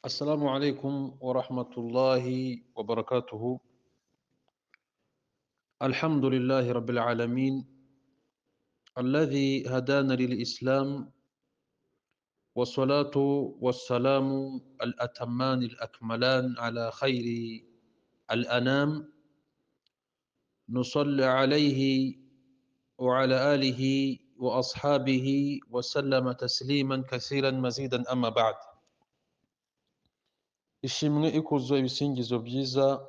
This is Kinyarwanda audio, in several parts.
السلام عليكم ورحمة الله وبركاته الحمد لله رب العالمين الذي هدانا للإسلام والصلاة والسلام الأتمان الأكملان على خير الأنام نصلي عليه وعلى آله وأصحابه وسلم تسليما كثيرا مزيدا أما بعد ishimwe ikuzo ibisingizo byiza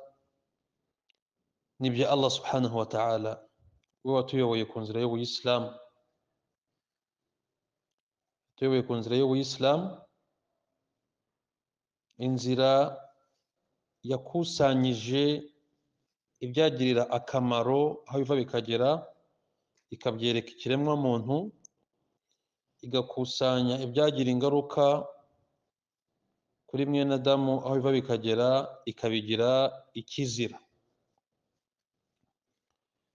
ni ibya allah subhanahu wa ta'ala we watuyoboye ku nzira y'ubuyisilamu tuyoboye ku nzira y'ubuyisilamu inzira yakusanyije ibyagirira akamaro aho biva bikagera ikabyereka ikiremwamuntu igakusanya ibyagira ingaruka kuri mwene adamu aho biva bikagera ikabigira ikizira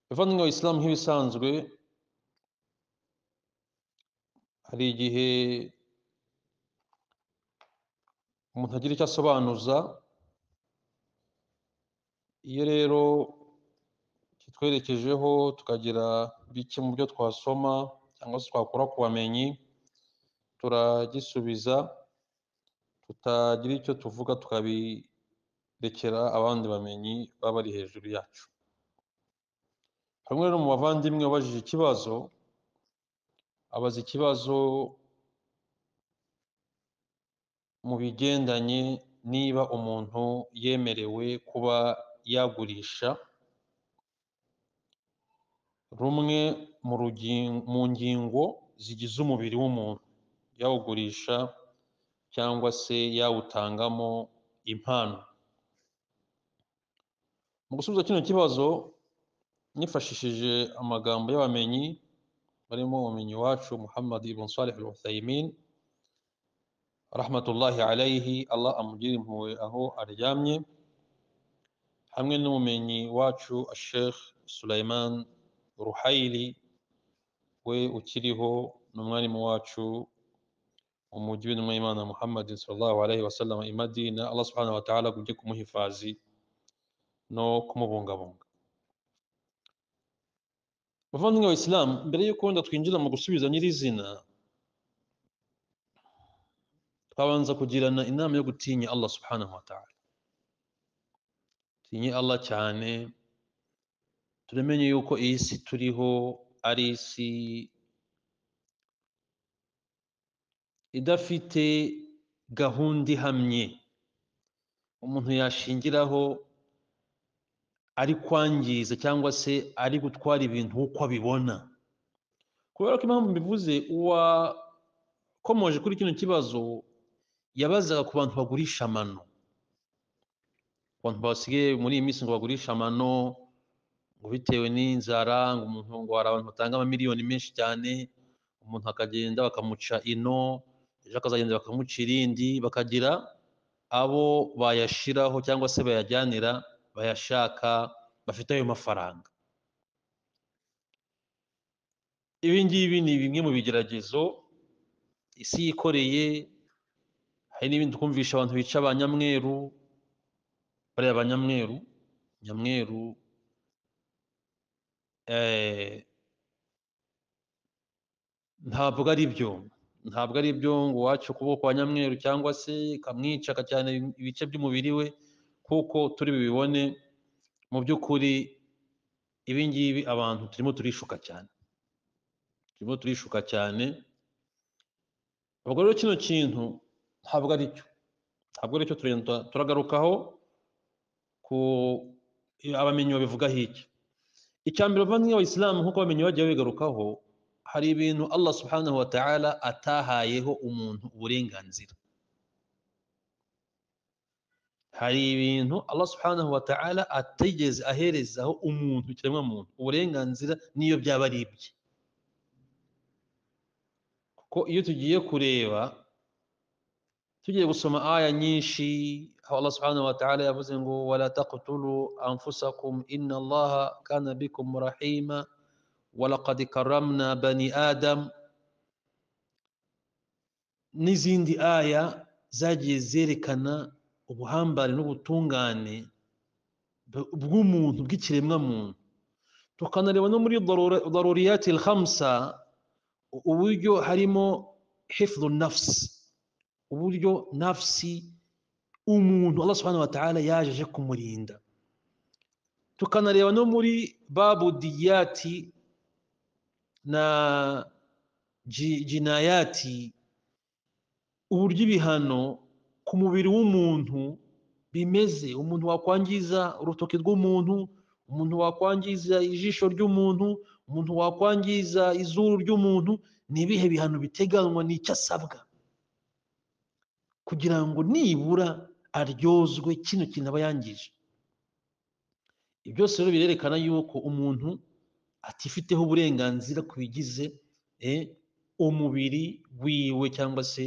bavandimwe wa isilamu nk'ibisanzwe hari igihe umuntu agira icyo asobanuza iyo rero kitwerekejeho tukagira bike mu byo twasoma cyangwa se twakura ku bamenyi turagisubiza tutagira icyo tuvuga tukabirekera abandi bamenyi baba bari hejuru yacu hamwe no mu bavandimwe wabajije ikibazo abaza ikibazo mu bigendanye niba umuntu yemerewe kuba yagurisha rumwe mu ngingo zigize umubiri w'umuntu yawugurisha cyangwa se yawutangamo impano mu gusubiza kino kibazo nifashishije amagambo y'abamenyi barimo ubumenyi wacu muhammad ibn salih al uthaymin rahmatullahi alayhi allah amugire impuhwe aho aryamye hamwe n'umumenyi wacu sheikh sulaiman ruhayili we ukiriho n'umwarimu wacu umujyi w'intumwa y'imana muhammad sallallahu alaihi wasallam i madina allah subhanahu wa ta'ala agumye kumuhifadhi no kumubungabunga bavandimwe wa islam mbere y'uko wenda twinjira mu gusubiza nyirizina twabanza kugirana inama yo gutinya allah subhanahu wa ta'ala tinye allah cyane turamenye yuko iyi si turiho ari isi idafite gahunda ihamye umuntu yashingiraho ari kwangiza cyangwa se ari gutwara ibintu uko abibona kubera ko impamvu mbivuze uwakomoje kuri kino kibazo yabazaga ku bantu bagurisha amano abantu basigaye muri iyi minsi ngo bagurisha amano ngo bitewe n'inzara ngo umuntu ngo hari abantu batanga amamiliyoni menshi cyane umuntu akagenda bakamuca ino ejo akazagenda bakamuca irindi bakagira abo bayashiraho cyangwa se bayajyanira bayashaka bafite ayo mafaranga ibi ngibi ni bimwe mu bigeragezo isi yikoreye hari n'ibindi twumvisha abantu bica abanyamweru bariya abanyamweru nyamweru ntabwo ari byo ntabwo ari byo ngo uwacu ukuboko kwa nyamweru cyangwa se ikamwica cyane ibice by'umubiri we kuko turi bibibone mu by'ukuri ibi ngibi abantu turimo turishuka cyane turimo turishuka cyane ubwo rero kino kintu ntabwo ari cyo ntabwo ari cyo turenda turagarukaho ku abamenyi babivugaho iki icya mbere bavandimwe abayisilamu nk'uko abamenyi bagiye babigarukaho hari ibintu allah subhanahu wa ta'ala atahayeho umuntu uburenganzira hari ibintu allah subhanahu wa ta'ala atigeze aherezaho umuntu ikiremwa muntu uburenganzira n'iyo byaba ari ibye kuko iyo tugiye kureba tugiye gusoma aya nyinshi aho allah subhanahu wa ta'ala yavuze ngo wala taqtulu anfusakum inna allaha kana bikum rahima walaqad karamna bani adam n'izindi aya zagiye zerekana ubuhambane n'ubutungane bw- bw'umuntu bw'ikiremwamuntu tukanareba no muri darura- daruriyati alhamsa u- uburyo harimo hifdhu nafsi uburyo nafsi umuntu allah subhanahu wa ta'ala yaje aje kumurinda tukanareba no muri babu diyati na ji- jinayati uburyo ibihano ku mubiri w'umuntu bimeze umuntu wakwangiza urutoki rw'umuntu umuntu wakwangiza ijisho ry'umuntu umuntu wakwangiza izuru ry'umuntu ni ibihe bihano biteganywa n'icyo asabwa kugira ngo nibura aryozwe kino kintu aba yangije ibyo byose rero birerekana yuko umuntu atifiteho uburenganzira ku bigize eh, umubiri wiwe cyangwa se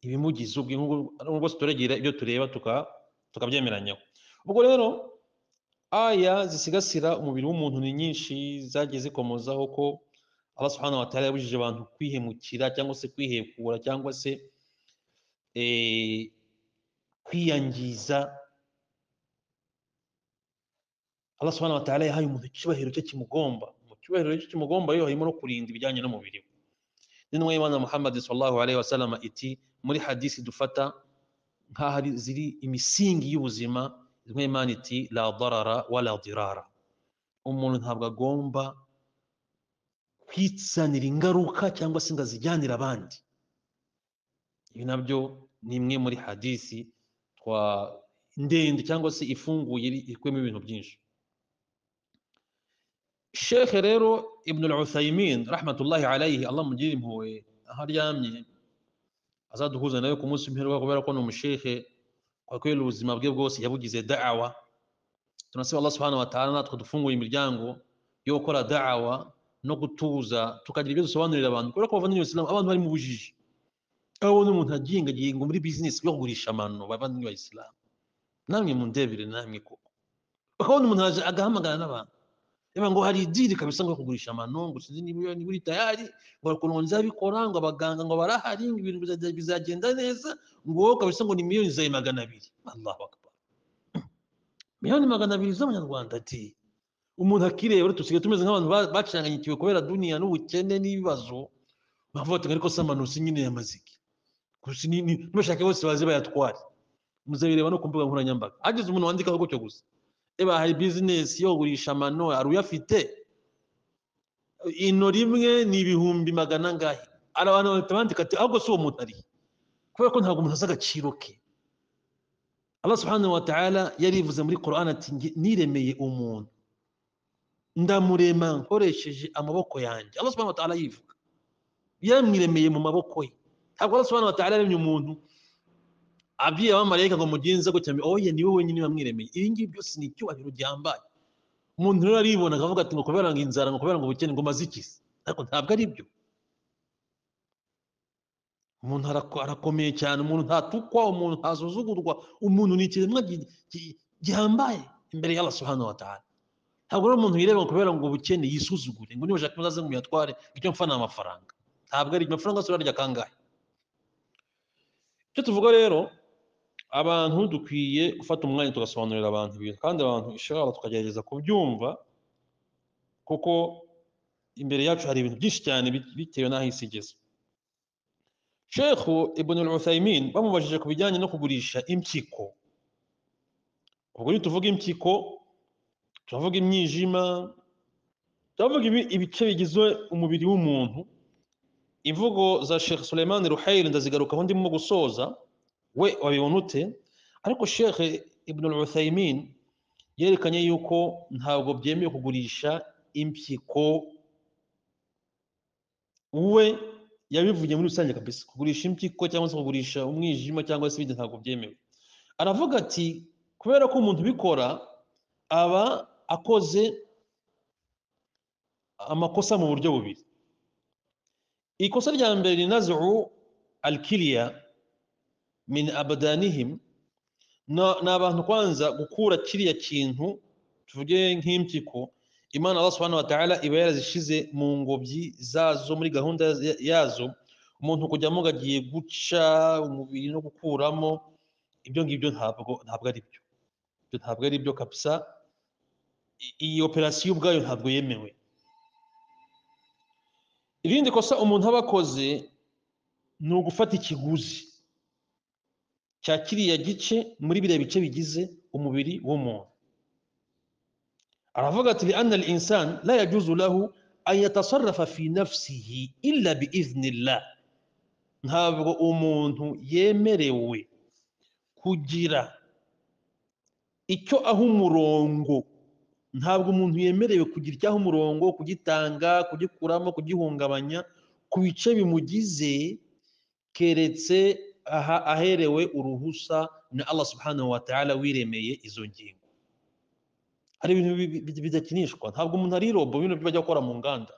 ibimugize ubwe nk'uko n'ubwo turegera ibyo tureba tuka- tukabyemeranyaho ubwo rero aya zisigasira umubiri w'umuntu ni nyinshi zagiye zikomozaho ko Allah subhanahu wa ta'ala yabujije abantu kwihemukira cyangwa se kwihekura cyangwa se eh, kwiyangiza Allah subhanahu wa ta'ala yahaye umuntu icyubahiro cye kimugomba mu cyubahiro cye kimugomba yo harimo no kurinda ibijyanye n'umubiri we n'intumwa y'Imana Muhammad sallallahu alaihi wasallam iti muri hadisi dufata nk'aho ari- ziri imisingi y'ubuzima intumwa y'Imana iti la darara wala dirara umuntu ntabwo agomba kwitsanira ingaruka cyangwa se ngo azijyanire abandi ibi nabyo ni imwe muri hadisi twa ndende cyangwa se ifunguye iri- ikubiyemo ibintu byinshi shekhe rero ibn al-uthaymin rahmatullahi alayhi allah mugirire impuhwe aho aryamye azaduhuza nawe ku munsi w'imperuka kubera ko ni umushekhe kwa kweli ubuzima bwe bwose yabugize da'awa tunasaba allah subhanahu wa ta'ala natwe dufungura imiryango yo gukora da'awa no gutuza tukagira ibyo dusobanurira abantu kubera ko abavandimwe isilamu abantu bari mu bujiji aho ubona umuntu agengagenga muri bizinesi yo kugurisha amano bavandimwe bayisilamu namwe mundebere namwe koko ukabona umuntu araje agahamagara n'abantu Ema ngo hari idiri kabisa ngo kugurisha amano ngo sinzi niba niba uri tayari ngo ukuntu ngo nzabikora ngo abaganga ngo barahari ngo ibintu biza- bizagenda neza ngo wowe kabisa ngo ni miliyoni zawe magana abiri Allahu akbar miliyoni magana abiri z'amanyarwanda ati umuntu akireba rero dusigaye tumeze nk'abantu ba- bacanganyikiwe kubera duniya n'ubukene n'ibibazo bavuga bati ariko se amano si nyine ya maziki gusa ni- ni- n'ubashake bose baze bayatware muzabireba no ku mbuga nkoranyambaga hageze umuntu wandikaho gutyo gusa eba hari bizinesi yo kugurisha amano hari uyafite ino rimwe ni ibihumbi magana ngahe hari abantu bahita bandika ati ahubwo si uwo muntu ari kubera ko ntabwo umuntu azi agaciro ke Allah subhanahu wa ta'ala yarivuze muri Qur'an ati "Nge niremeye umuntu ndamurema nkoresheje amaboko yanjye Allah subhanahu wa ta'ala yivuga yamwiremeye mu maboko ye ntabwo Allah subhanahu wa ta'ala yaremye umuntu abwiye abamarayika ngo mugenze gutya oye ni wowe wenyine wamwiremeye ibi ngibi byose ni icyubahiro gihambaye umuntu rero aribona akavuga ati ngo kubera ngo inzara ngo kubera ngo ubukene ngo maze iki se ariko ntabwo ari byo umuntu arako- arakomeye cyane umuntu ntatukwa umuntu ntasuzugurwa umuntu ni ikiremwa gi- gi- gihambaye imbere y'Allah subhanahu wa ta'ala ntabwo rero umuntu yireba ngo kubera ngo ubukene yisuzugure ngo nibashaka muzaze ngo muyatware icyo mpfa ni amafaranga ntabwo ari byo. amafaranga yose urarya kangahe icyo tuvuga rero abantu dukwiye gufata umwanya tugasobanurira abantu ibintu kandi abantu ishobora tukagerageza kubyumva kuko imbere yacu hari ibintu byinshi cyane bit- bitewe n'aho isi igeze shekhu ibn al-uthaymin bamubajije ku bijyanye no kugurisha impyiko ubwo iyo tuvuga impyiko turavuga imyijima turavuga ibi- ibice bigize umubiri w'umuntu imvugo za shekh suleiman ruhayri ndazigarukaho ndimo gusoza we wabibona ute ariko shekh ibn al-uthaymin yerekanye yuko ntabwo byemewe kugurisha impyiko we yabivuye muri rusange kabisa kugurisha impyiko cyangwa se kugurisha umwijima cyangwa se ibindi ntabwo byemewe aravuga ati kubera ko umuntu ubikora aba akoze amakosa mu buryo bubiri ikosa rya mbere ni nazu alkiliya min abadanihim Na- ni abantu kwanza gukura kiriya kintu tuvuge nk'impyiko imana allah subhanahu wa ta'ala iba yarazishize mu ngobyi zazo muri gahunda ya- yazo umuntu kujyamo ngo agiye guca umubiri no gukuramo ibyo ngibyo ntabwo ntabwo ari byo ibyo ntabwo ari byo kabisa I- iyi operasiyo ubwayo ntabwo yemewe irindi kosa umuntu aba akoze ni ugufata ikiguzi cya kiriya gice muri biriya bice bigize umubiri w'umuntu aravuga ati lianna al insan la yajuzu lahu an yatasarrafa fi nafsihi illa biiznillah ntabwo umuntu yemerewe kugira icyo aha umurongo ntabwo umuntu yemerewe kugira icyo aha umurongo kugitanga kugikuramo kugihungabanya ku bice bimugize keretse aha aherewe uruhusa na Allah subhanahu wa ta'ala wiremeye izo ngingo hari ibintu bi- bi- bi- bidakinishwa ntabwo umuntu ari robo bino byo bajya gukora mu nganda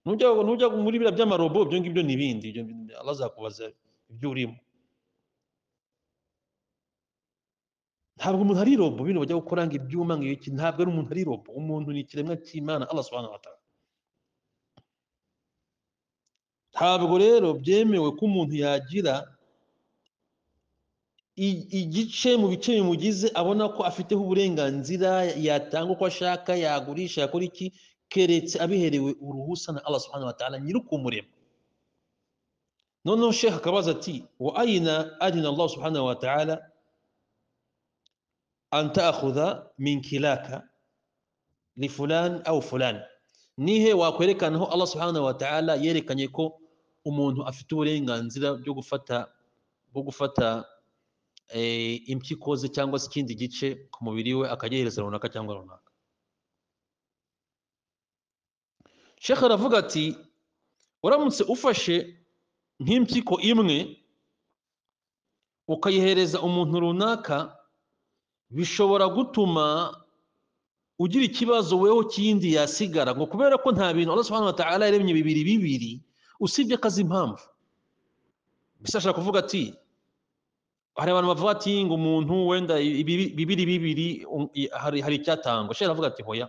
nujya nujya muri biriya by'amarobo ibyo ngibyo ni ibindi ibyo ni- Allah azakubaza ibyo urimo ntabwo umuntu ari robo bino bajya gukora ngo ibyuma ngo iki ntabwo ari umuntu ari robo umuntu ni ikiremwa cy'Imana Allah subhanahu wa ta'ala ntabwo rero byemewe ko umuntu yagira i- igice mu bice bimugize abona ko afiteho uburenganzira yatanga uko ashaka yagurisha yakora iki keretse abiherewe uruhusa na Allah subhanahu wa ta'ala nyir'ukumurema noneho sheikh akabaza ati wa aina adina Allah subhanahu wa ta'ala an ta'khudha min kilaka li fulan aw fulan nihe wakwerekana aho Allah subhanahu wa ta'ala yerekanye ko umuntu afite uburenganzira byo gufata bwo gufata eh, impyiko ze cyangwa se ikindi gice ku mubiri we akagihereza runaka cyangwa runaka shekh aravuga ati uramutse ufashe nk'impyiko imwe ukayihereza umuntu runaka bishobora gutuma ugira ikibazo weho kindi yasigara ngo kubera ko nta bintu Allah subhanahu wa ta'ala yaremye bibiri bibiri usibye akazi impamvu mbese ashaka kuvuga ati hari abantu bavuga ati ngo umuntu wenda ibibi- bibiri bibiri um, i- hari hari icyatangwa shekh aravuga ati hoya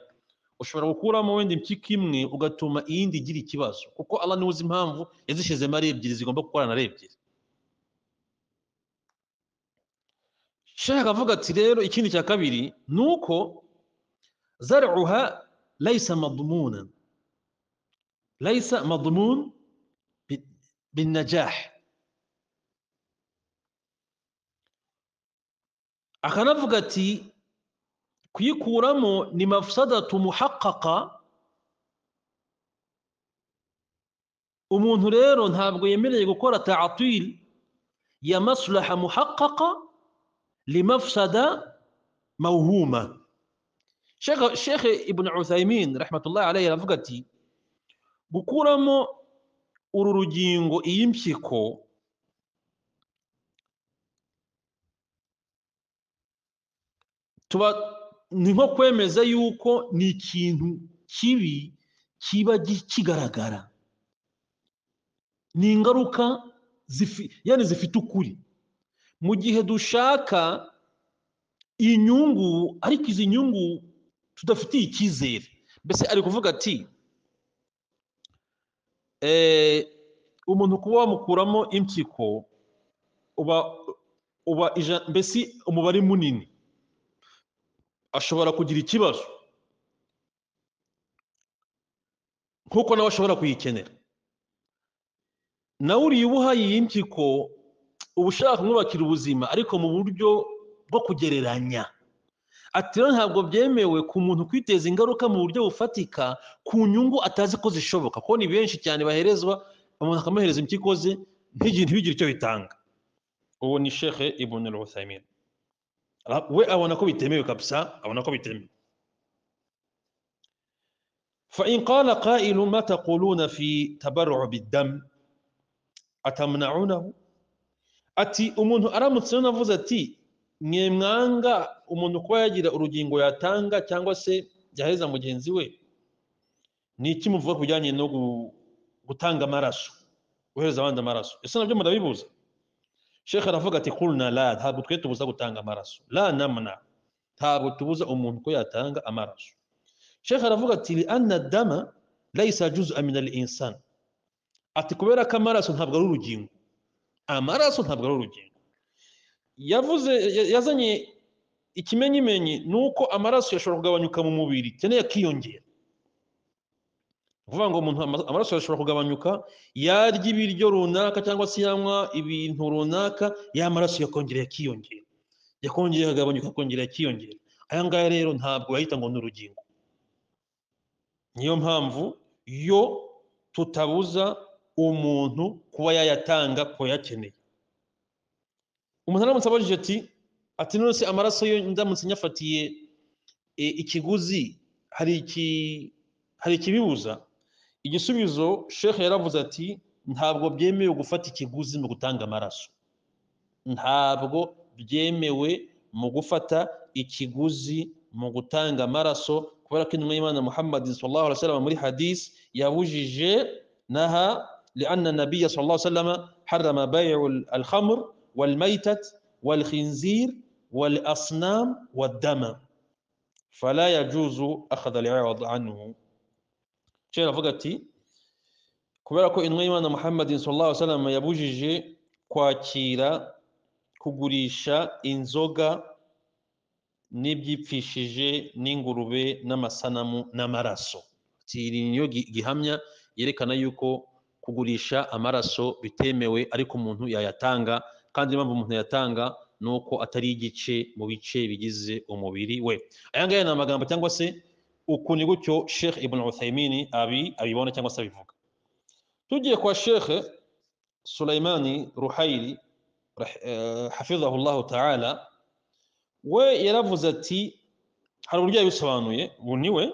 ushobora gukuramo wenda impyiko imwe ugatuma iyindi igira ikibazo kuko Allah niwe uzi impamvu yazishizemo ari ebyiri zigomba gukorana ari ebyiri shekh akavuga ati rero ikindi cya kabiri ni uko zaruha laysa madmunan laysa madmun bi- binajah akanavuga ati kuyikuramo ni mafsadatu muhaqqaqa umuntu rero ntabwo yemereye gukora ta'atil ya maslaha muhaqqaqa limafsada mawhuma Sheikh Sheikh Ibn Uthaymeen rahmatullahi alayhi aravuga ati gukuramo uru rugingo iyi mpyiko tuba ni nko kwemeza yuko ni ikintu kibi kiba gi- kigaragara ni ingaruka zifi, yani zifite ukuri mu gihe dushaka inyungu ariko izi nyungu tudafitiye icyizere mbese ari kuvuga ati eh, umuntu kuba wamukuramo impyiko uba uba ija- mbese umubare munini ashobora kugira ikibazo nk'uko nawe ashobora kuyikenera nawe uriye uba uhaye iyi mpyiko uba ushaka kumwubakira ubuzima ariko mu buryo bwo kugereranya ati rero ntabwo byemewe ku muntu kwiteza ingaruka mu buryo bufatika ku nyungu atazi ko zishoboka kuko ni benshi cyane baherezwa umuntu akamuhereza impyiko ze ntigire ntibigire icyo bitanga uwo ni shekhe ibn al-uthaymin Ra- we abona ko bitemewe kabisa abona ko bitemewe فإن قال قائل ما تقولون في تبرع بالدم أتمنعونه ati umuntu aramutse rero navuze ati mwe mwanga umuntu kuba yagira urugingo yatanga cyangwa se yahereza mugenzi we ni iki muvuga ku bijyanye no gu- gutanga amaraso guhereza abandi amaraso ese nabyo murabibuza shekhe aravuga ati kulna la ntabwo twe tubuza gutanga amaraso la namna ntabwo tubuza umuntu ko yatanga amaraso shekhe aravuga ati li anna dama laysa juz'an min al-insan ati kubera ko amaraso ntabwo ari urugingo amaraso ntabwo ari urugingo yavuze ya- yazanye ikimenyimenyi ni uko amaraso yashobora kugabanyuka mu mubiri cyane akiyongera ni ukuvuga ngo umuntu ama- amaraso yashobora kugabanyuka yarya ibiryo runaka cyangwa se yanywa ibintu runaka ya maraso yakongera yakiyongera yakongera akagabanyuka akongera yakiyongera aya ngaya rero ntabwo bayita ngo ni urugingo niyo mpamvu yo tutabuza umuntu kuba yayatanga ku bayakeneye umuntu aramutse abajije ati ati none se amaraso yo ndamutse nyafatiye e, ikiguzi hari iki hari ikibibuza igisubizo shekhe yaravuze ati ntabwo byemewe gufata ikiguzi mu gutanga amaraso ntabwo byemewe mu gufata ikiguzi mu gutanga amaraso kubera ko intumwa y'imana muhammad sallallahu alaihi wasallam muri hadisi yabujije naha لأن النبي صلى الله عليه وسلم حرم بيع الخمر والميتة والخنزير والأصنام والدم فلا يجوز أخذ العوض عنه شيخ avuga ati kubera ko intumwa y'imana muhammad sallallahu alaihi wasallam yabujije kwakira kugurisha inzoga n'ibyipfishije n'ingurube n'amasanamu n'amaraso Ati, iri niyo gi- gihamya yerekana yuko kugurisha amaraso bitemewe ariko umuntu yayatanga kandi impamvu umuntu yayatanga ni uko atari igice mu bice bigize umubiri we aya ngaya ni amagambo cyangwa se uku ni gutyo sheikh ibn uthaymini abi abibona cyangwa se abivuga tugiye kwa sheikh sulaimani ruhayiri rah- eh, hafidhahullahu taala we yaravuze ati hari uburyo yabisobanuye ubu ni we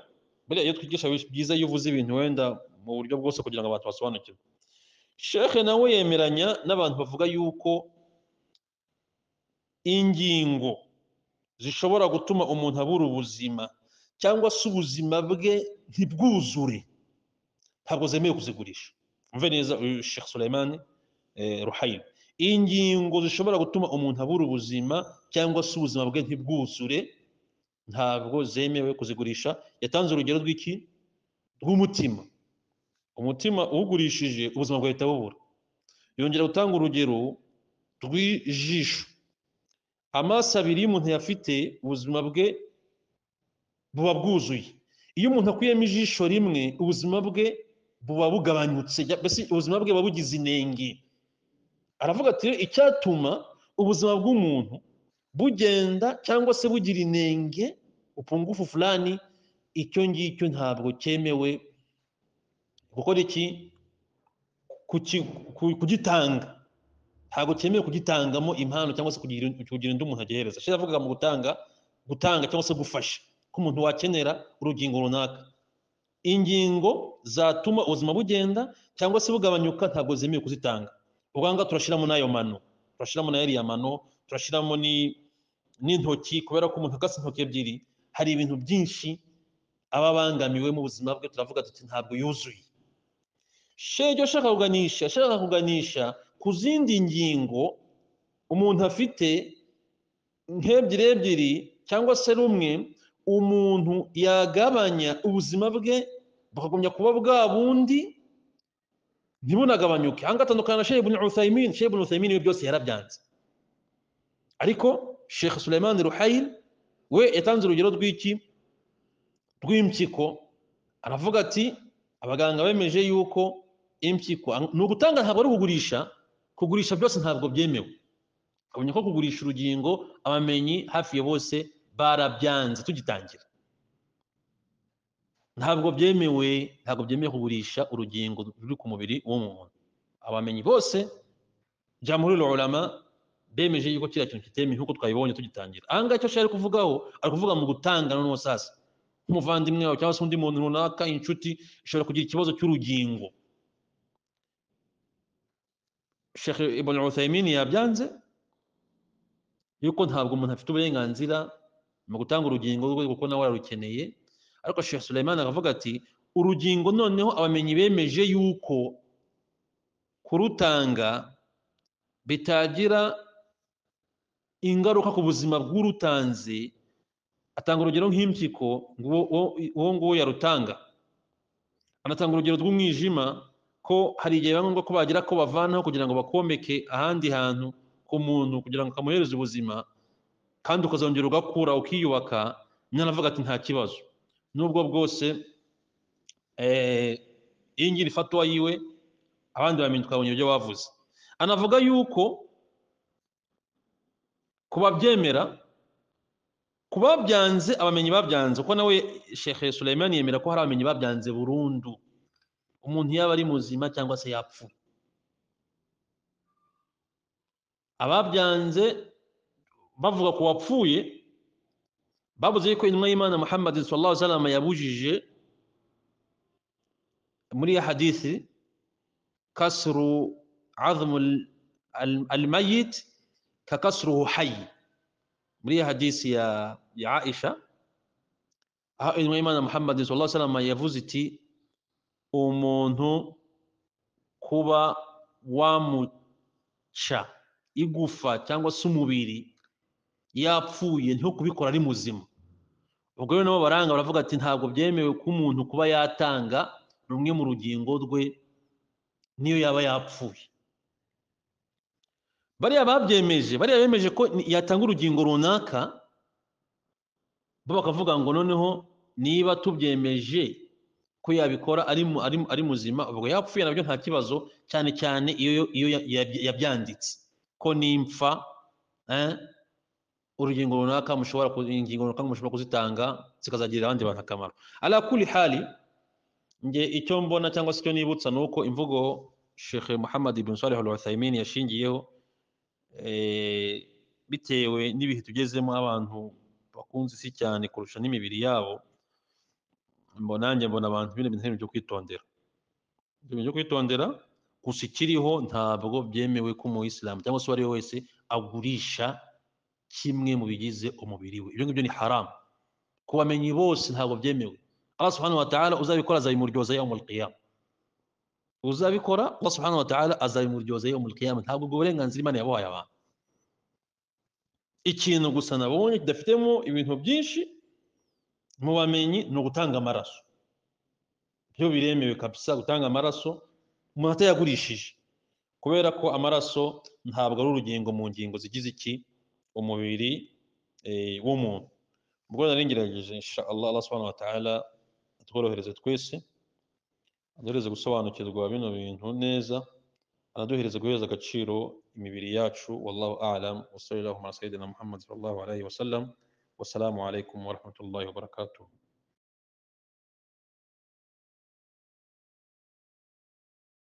buriya iyo twigisha bi- byiza iyo uvuze ibintu wenda mu buryo bwose kugira ngo abantu basobanukirwe shekhe nawe yemeranya n'abantu bavuga yuko ingingo zishobora gutuma umuntu abura ubuzima cyangwa se ubuzima bwe ntibwuzure ntabwo zemewe kuzigurisha umve neza uyu shekhe suleimani ruhayim ingingo zishobora gutuma umuntu abura ubuzima cyangwa se ubuzima bwe ntibwuzure ntabwo zemewe kuzigurisha yatanze urugero rw'iki rw'umutima umutima uwugurishije ubuzima bwawe buhita bubura yongera gutanga urugero rw'ijisho amaso abiri y'umuntu yafite ubuzima bwe buba bwuzuye iyo umuntu akuyemo ijisho rimwe ubuzima bwe buba bugabanyutse mbese ubuzima bwe buba bugize inenge aravuga ati "Rero icyatuma ubuzima bw'umuntu bugenda cyangwa se bugira inenge upungufu fulani icyo ngicyo ntabwo cyemewe gukora iki Kuki- ku- kugitanga ntabwo cyemewe kugitangamo impano cyangwa se kugira kugira undi umuntu agihereza shira avuga mu gutanga gutanga cyangwa se gufasha ko umuntu wakenera urugingo runaka ingingo zatuma ubuzima bugenda cyangwa se bugabanyuka ntabwo zemewe kuzitanga ubwanga turashiramo n'ayo mano turashiramo na yariya mano turashiramo ni- n'intoki kubera ko umuntu akase intoki ebyiri hari ibintu byinshi aba abangamiwe mu buzima bwe turavuga tuti ntabwo yuzuye shejo ashaka kuganisha ashaka kuganisha ku zindi ngingo umuntu afite nk'ebyiri ebyiri cyangwa se rumwe umuntu yagabanya ubuzima bwe bukagumya kuba bwa bundi ntibunagabanyuke aha ngaha atandukana na shehe ibn uthaymin shehe ibn uthaymin ibi byose yarabyanze ariko sheikh suleiman ruhayil we yatanze urugero rw'iki rw'impyiko aravuga ati abaganga bemeje yuko impyiko ni ugutanga ntabwo ari ukugurisha kugurisha byose ntabwo byemewe ukabona ko kugurisha urugingo abamenyi hafi ya bose barabyanze tugitangira ntabwo byemewe ntabwo byemewe kugurisha urugingo ruri ku mubiri w'umuntu abamenyi bose jamhurul ulama bemeje yuko kiriya kintu kitemewe nk'uko twabibonye tugitangira aha ngaha icyo ashaka ari kuvugaho ari kuvuga mu gutanga noneho sasa nk'umuvandimwe wawe cyangwa se undi muntu runaka inshuti ishobora kugira ikibazo cy'urugingo Sheikh Ibn Uthaymeen yabyanze yuko ntabwo umuntu afite uburenganzira mu gutanga urugingo rwe kuko nawe ararukeneye ariko Sheikh Suleiman akavuga ati urugingo noneho abamenyi bemeje yuko kurutanga bitagira ingaruka ku buzima bw'urutanze atanga urugero nk'impyiko ngo uwo- uwo uwo nguwo yarutanga anatanga urugero rw'umwijima ko ko hari igihe biba ngombwa ko bagira ko bavanaho kugira ngo bakomeke ahandi hantu ku muntu kugira ngo kamuhereze ubuzima kandi ukazongera ugakura ukiyubaka nanavuga ati nta kibazo nubwo bwose iyo ngira ifatwa yiwe abandi bamenya tukabonye ibyo bavuze anavuga yuko ku babyemera ku babyanze abamenyi babyanze kuko nawe shekhe Sulaiman yemera ko hari abamenyi babyanze burundu umuntu yaba ari muzima cyangwa se yapfuye ababyanze bavuga ku wapfuye babuze yuko intumwa y'imana muhammad sallallahu alaihi wasallam yabujije muri ya hadithi kasru azmu almayit ka kasruhu hayy muri ya hadithi ya, ya aisha aho intumwa y'imana muhammad sallallahu alaihi wasallam yavuze iti umuntu kuba wamuca igufa cyangwa se umubiri yapfuye ntiho kubikora ari muzima ubwo rero nabo baranga baravuga ati ntabwo byemewe ko umuntu kuba yatanga rumwe mu rugingo rwe niyo yaba yapfuye bariya babyemeje bariya bemeje ko yatanga urugingo runaka bo bakavuga ngo noneho niba tubyemeje ko yabikora ari muzima ubwo yapfuye nabyo nta kibazo cyane cyane iyo yabyanditse ko nimfa urugingo runaka mushobora ingingo runaka mushobora kuzitanga zikazagirira abandi bantu akamaro ala kuli hali nge icyo mbona cyangwa se icyo nibutsa ni uko imvugo Sheikh Muhammad ibn Salih al-Uthaymeen yashingiyeho bitewe n'ibihe tugezemo abantu bakunze isi cyane kurusha n'imibiri yabo mbona nanjye mbona abantu bino bintu byo kwitondera ibintu byo kwitondera gusa ikiriho ntabwo byemewe ko umuyisilamu cyangwa se uwo ari we wese agurisha kimwe mu bigize umubiri we ibyo ngibyo ni haramu ku bamenyi bose ntabwo byemewe Allah subhanahu wa ta'ala uzabikora azabimuryoza yawm al-qiyam uzabikora Allah subhanahu wa ta'ala azabimuryoza yawm al-qiyam ntabwo ubwo burenganzira Imana yabahaye abantu ikintu gusa nabonye kidafitemo ibintu byinshi mu bamenyi ni ugutanga amaraso byo biremewe kabisa gutanga amaraso umuntu atayagurishije kubera ko amaraso ntabwo ari urugingo mu ngingo zigize iki umubiri w'umuntu ubwo nari ngerageje insha Allah Allah subhanahu wa ta'ala atworohereze twese aduhereze gusobanukirwa bino bintu neza anaduhereze guhereza agaciro imibiri yacu wallahu a'lam wa sallallahu ala sayyidina muhammad sallallahu alayhi wa sallam wassalamu alaykum wa rahmatullahi wa barakatuh